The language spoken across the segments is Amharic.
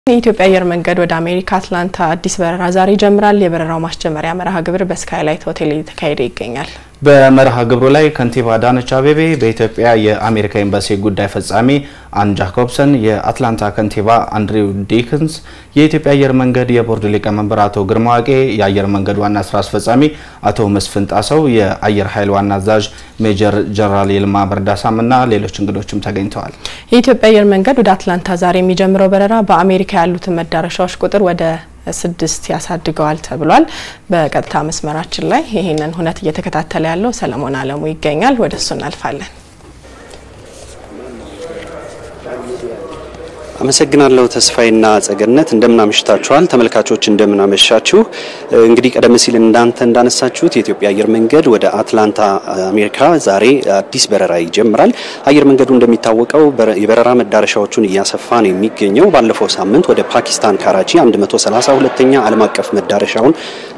የኢትዮጵያ አየር መንገድ ወደ አሜሪካ አትላንታ አዲስ በረራ ዛሬ ይጀምራል። የበረራው ማስጀመሪያ መርሃ ግብር በስካይላይት ሆቴል እየተካሄደ ይገኛል። በመርሃ ግብሩ ላይ ከንቲባ አዳነች አቤቤ፣ በኢትዮጵያ የአሜሪካ ኤምባሲ ጉዳይ ፈጻሚ አን ጃኮብሰን፣ የአትላንታ ከንቲባ አንድሪው ዲክንስ፣ የኢትዮጵያ አየር መንገድ የቦርድ ሊቀመንበር አቶ ግርማ ዋቄ፣ የአየር መንገድ ዋና ስራ አስፈጻሚ አቶ መስፍን ጣሰው፣ የአየር ኃይል ዋና አዛዥ ሜጀር ጀነራል ይልማ መርዳሳም እና ሌሎች እንግዶችም ተገኝተዋል። የኢትዮጵያ አየር መንገድ ወደ አትላንታ ዛሬ የሚጀምረው በረራ በአሜሪካ ያሉትን መዳረሻዎች ቁጥር ወደ ስድስት ያሳድገዋል ተብሏል። በቀጥታ መስመራችን ላይ ይህንን ሁነት እየተከታተለ ያለው ሰለሞን አለሙ ይገኛል። ወደ እሱ እናልፋለን። አመሰግናለሁ ተስፋዬና ጸገነት እንደምናመሽታችኋል። ተመልካቾች እንደምናመሻችሁ። እንግዲህ ቀደም ሲል እንዳንተ እንዳነሳችሁት የኢትዮጵያ አየር መንገድ ወደ አትላንታ አሜሪካ ዛሬ አዲስ በረራ ይጀምራል። አየር መንገዱ እንደሚታወቀው የበረራ መዳረሻዎቹን እያሰፋ ነው የሚገኘው። ባለፈው ሳምንት ወደ ፓኪስታን ካራቺ 132ኛ ዓለም አቀፍ መዳረሻውን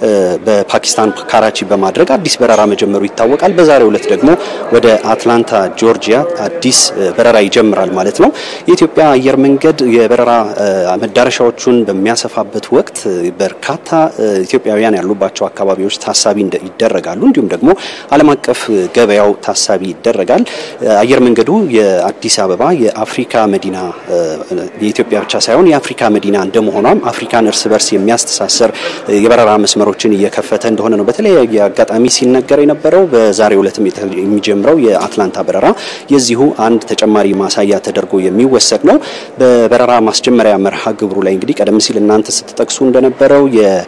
በፓኪስታን ካራቺ በማድረግ አዲስ በረራ መጀመሩ ይታወቃል። በዛሬው ዕለት ደግሞ ወደ አትላንታ ጆርጂያ አዲስ በረራ ይጀምራል ማለት ነው። የኢትዮጵያ አየር መንገድ የበረራ መዳረሻዎቹን በሚያሰፋበት ወቅት በርካታ ኢትዮጵያውያን ያሉባቸው አካባቢዎች ታሳቢ ይደረጋሉ። እንዲሁም ደግሞ ዓለም አቀፍ ገበያው ታሳቢ ይደረጋል። አየር መንገዱ የአዲስ አበባ የአፍሪካ መዲና የኢትዮጵያ ብቻ ሳይሆን የአፍሪካ መዲና እንደመሆኗም አፍሪካን እርስ በርስ የሚያስተሳሰር የበረራ መስመሮችን እየከፈተ እንደሆነ ነው በተለያየ አጋጣሚ ሲነገር የነበረው። በዛሬው ዕለትም የሚጀምረው የአትላንታ በረራ የዚሁ አንድ ተጨማሪ ማሳያ ተደርጎ የሚወሰድ ነው። በበረራ ማስጀመሪያ መርሃ ግብሩ ላይ እንግዲህ ቀደም ሲል እናንተ ስትጠቅሱ እንደነበረው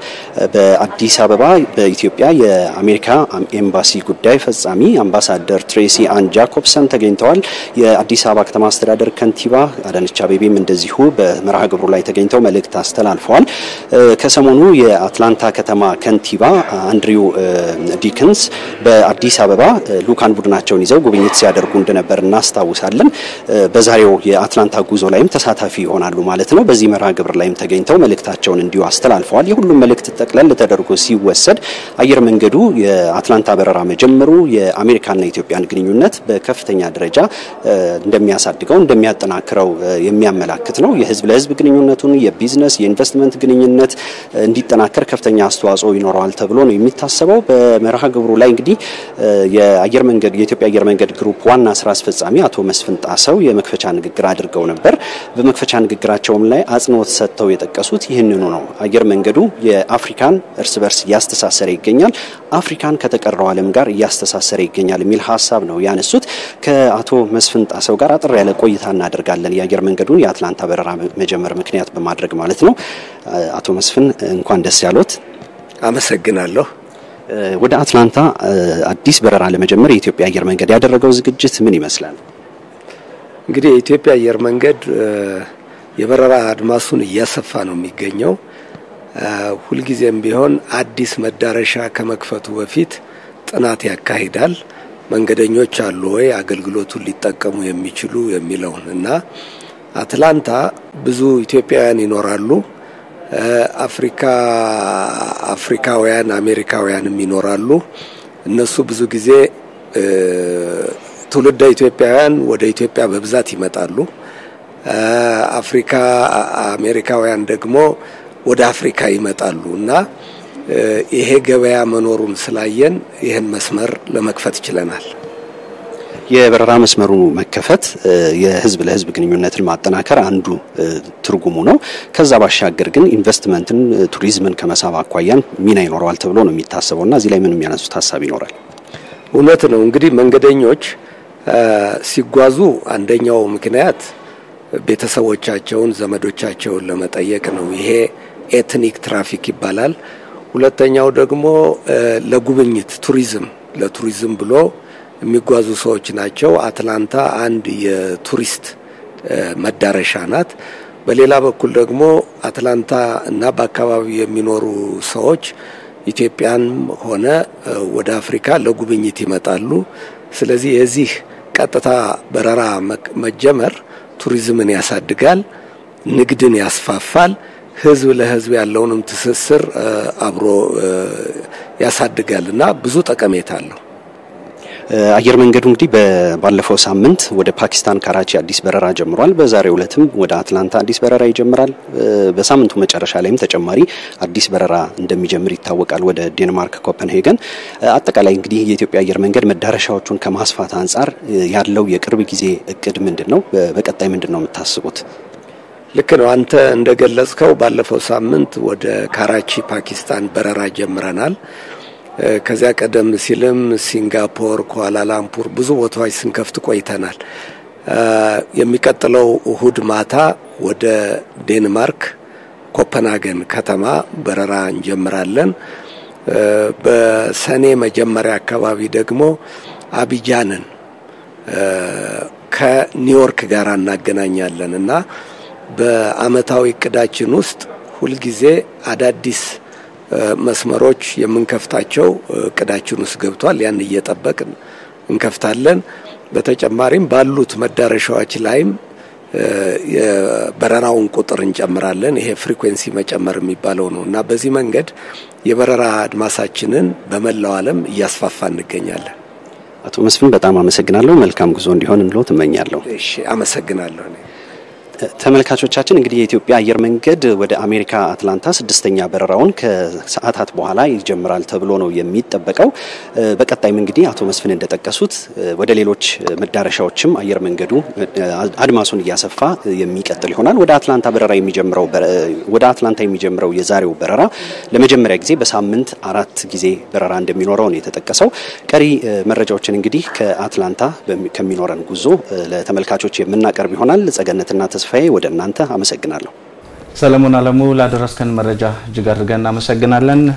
በአዲስ አበባ በኢትዮጵያ የአሜሪካ ኤምባሲ ጉዳይ ፈጻሚ አምባሳደር ትሬሲ አን ጃኮብሰን ተገኝተዋል። የአዲስ አበባ ከተማ አስተዳደር ከንቲባ አዳነች አቤቤም እንደዚሁ በመርሃ ግብሩ ላይ ተገኝተው መልእክት አስተላልፈዋል። ከሰሞኑ የአትላንታ ከተማ ከንቲባ አንድሪው ዲክንስ በአዲስ አበባ ልኡካን ቡድናቸውን ይዘው ጉብኝት ሲያደርጉ እንደነበር እናስታውሳለን። በዛሬው የአትላንታ ጉዞ ላይም ተሳታፊ ይሆናሉ ማለት ነው። በዚህ መርሃ ግብር ላይም ተገኝተው መልእክታቸውን እንዲሁ አስተላልፈዋል። የሁሉም መልእክት ጠቅለል ተደርጎ ሲወሰድ አየር መንገዱ የአትላንታ በረራ መጀመሩ የአሜሪካና የኢትዮጵያን ግንኙነት በከፍተኛ ደረጃ እንደሚያሳድገው እንደሚያጠናክረው የሚያመላክት ነው። የህዝብ ለህዝብ ግንኙነቱን የቢዝነስ የኢንቨስትመንት ግንኙነት እንዲጠናከር ከፍተኛ አስተዋጽኦ ይኖረዋል ተብሎ ነው የሚታሰበው። በመርሃ ግብሩ ላይ እንግዲህ የአየር መንገድ የኢትዮጵያ አየር መንገድ ግሩፕ ዋና ስራ አስፈጻሚ አቶ መስፍን ጣሰው የመክፈቻ ንግግር አድርገው ነበር። በመክፈቻ ንግግራቸውም ላይ አጽንኦት ሰጥተው የጠቀሱት ይህንኑ ነው። አየር መንገዱ የአፍሪካን እርስ በርስ እያስተሳሰረ ይገኛል፣ አፍሪካን ከተቀረው ዓለም ጋር እያስተሳሰረ ይገኛል የሚል ሀሳብ ነው ያነሱት። ከአቶ መስፍን ጣሰው ጋር አጠር ያለ ቆይታ እናደርጋለን። የአየር መንገዱን የአትላንታ በረራ መጀመር ምክንያት በማድረግ ማለት ነው። አቶ መስፍን እንኳን ደስ ያሎት። አመሰግናለሁ። ወደ አትላንታ አዲስ በረራ ለመጀመር የኢትዮጵያ አየር መንገድ ያደረገው ዝግጅት ምን ይመስላል? እንግዲህ የኢትዮጵያ አየር መንገድ የበረራ አድማሱን እያሰፋ ነው የሚገኘው። ሁልጊዜም ቢሆን አዲስ መዳረሻ ከመክፈቱ በፊት ጥናት ያካሂዳል። መንገደኞች አሉ ወይ አገልግሎቱን ሊጠቀሙ የሚችሉ የሚለውን እና አትላንታ ብዙ ኢትዮጵያውያን ይኖራሉ። አፍሪካ አፍሪካውያን አሜሪካውያንም ይኖራሉ። እነሱ ብዙ ጊዜ ትውልደ ኢትዮጵያውያን ወደ ኢትዮጵያ በብዛት ይመጣሉ። አፍሪካ አሜሪካውያን ደግሞ ወደ አፍሪካ ይመጣሉ እና ይሄ ገበያ መኖሩን ስላየን ይህን መስመር ለመክፈት ችለናል። የበረራ መስመሩ መከፈት የህዝብ ለህዝብ ግንኙነትን ማጠናከር አንዱ ትርጉሙ ነው። ከዛ ባሻገር ግን ኢንቨስትመንትን፣ ቱሪዝምን ከመሳብ አኳያን ሚና ይኖረዋል ተብሎ ነው የሚታሰበው እና እዚህ ላይ ምን የሚያነሱት ሀሳብ ይኖራል? እውነት ነው። እንግዲህ መንገደኞች ሲጓዙ አንደኛው ምክንያት ቤተሰቦቻቸውን፣ ዘመዶቻቸውን ለመጠየቅ ነው። ይሄ ኤትኒክ ትራፊክ ይባላል። ሁለተኛው ደግሞ ለጉብኝት ቱሪዝም ለቱሪዝም ብሎ የሚጓዙ ሰዎች ናቸው። አትላንታ አንድ የቱሪስት መዳረሻ ናት። በሌላ በኩል ደግሞ አትላንታ እና በአካባቢው የሚኖሩ ሰዎች ኢትዮጵያን ሆነ ወደ አፍሪካ ለጉብኝት ይመጣሉ። ስለዚህ የዚህ ቀጥታ በረራ መጀመር ቱሪዝምን ያሳድጋል፣ ንግድን ያስፋፋል፣ ህዝብ ለህዝብ ያለውንም ትስስር አብሮ ያሳድጋል እና ብዙ ጠቀሜታ አለው። አየር መንገዱ እንግዲህ ባለፈው ሳምንት ወደ ፓኪስታን ካራቺ አዲስ በረራ ጀምሯል። በዛሬው ዕለትም ወደ አትላንታ አዲስ በረራ ይጀምራል። በሳምንቱ መጨረሻ ላይም ተጨማሪ አዲስ በረራ እንደሚጀምር ይታወቃል ወደ ዴንማርክ ኮፐንሄገን። አጠቃላይ እንግዲህ የኢትዮጵያ አየር መንገድ መዳረሻዎቹን ከማስፋት አንጻር ያለው የቅርብ ጊዜ እቅድ ምንድን ነው? በቀጣይ ምንድን ነው የምታስቡት? ልክ ነው። አንተ እንደገለጽከው ባለፈው ሳምንት ወደ ካራቺ ፓኪስታን በረራ ጀምረናል። ከዚያ ቀደም ሲልም ሲንጋፖር፣ ኳላላምፑር ብዙ ቦታዎች ስንከፍት ቆይተናል። የሚቀጥለው እሁድ ማታ ወደ ዴንማርክ ኮፐንሃገን ከተማ በረራ እንጀምራለን። በሰኔ መጀመሪያ አካባቢ ደግሞ አቢጃንን ከኒውዮርክ ጋር እናገናኛለን እና በአመታዊ እቅዳችን ውስጥ ሁልጊዜ አዳዲስ መስመሮች የምንከፍታቸው እቅዳችን ውስጥ ገብቷል። ያን እየጠበቅን እንከፍታለን። በተጨማሪም ባሉት መዳረሻዎች ላይም የበረራውን ቁጥር እንጨምራለን። ይሄ ፍሪኩዌንሲ መጨመር የሚባለው ነው እና በዚህ መንገድ የበረራ አድማሳችንን በመላው ዓለም እያስፋፋ እንገኛለን። አቶ መስፍን በጣም አመሰግናለሁ። መልካም ጉዞ እንዲሆን እንሎ ትመኛለሁ። እሺ፣ አመሰግናለሁ። ተመልካቾቻችን እንግዲህ የኢትዮጵያ አየር መንገድ ወደ አሜሪካ አትላንታ ስድስተኛ በረራውን ከሰዓታት በኋላ ይጀምራል ተብሎ ነው የሚጠበቀው። በቀጣይም እንግዲህ አቶ መስፍን እንደጠቀሱት ወደ ሌሎች መዳረሻዎችም አየር መንገዱ አድማሱን እያሰፋ የሚቀጥል ይሆናል። ወደ አትላንታ በረራ የሚጀምረው ወደ አትላንታ የሚጀምረው የዛሬው በረራ ለመጀመሪያ ጊዜ በሳምንት አራት ጊዜ በረራ እንደሚኖረው ነው የተጠቀሰው። ቀሪ መረጃዎችን እንግዲህ ከአትላንታ ከሚኖረን ጉዞ ለተመልካቾች የምናቀርብ ይሆናል። ጸገነትና ተስፋዬ ወደ እናንተ አመሰግናለሁ። ሰለሞን አለሙ ላደረስከን መረጃ እጅግ አድርገን እናመሰግናለን።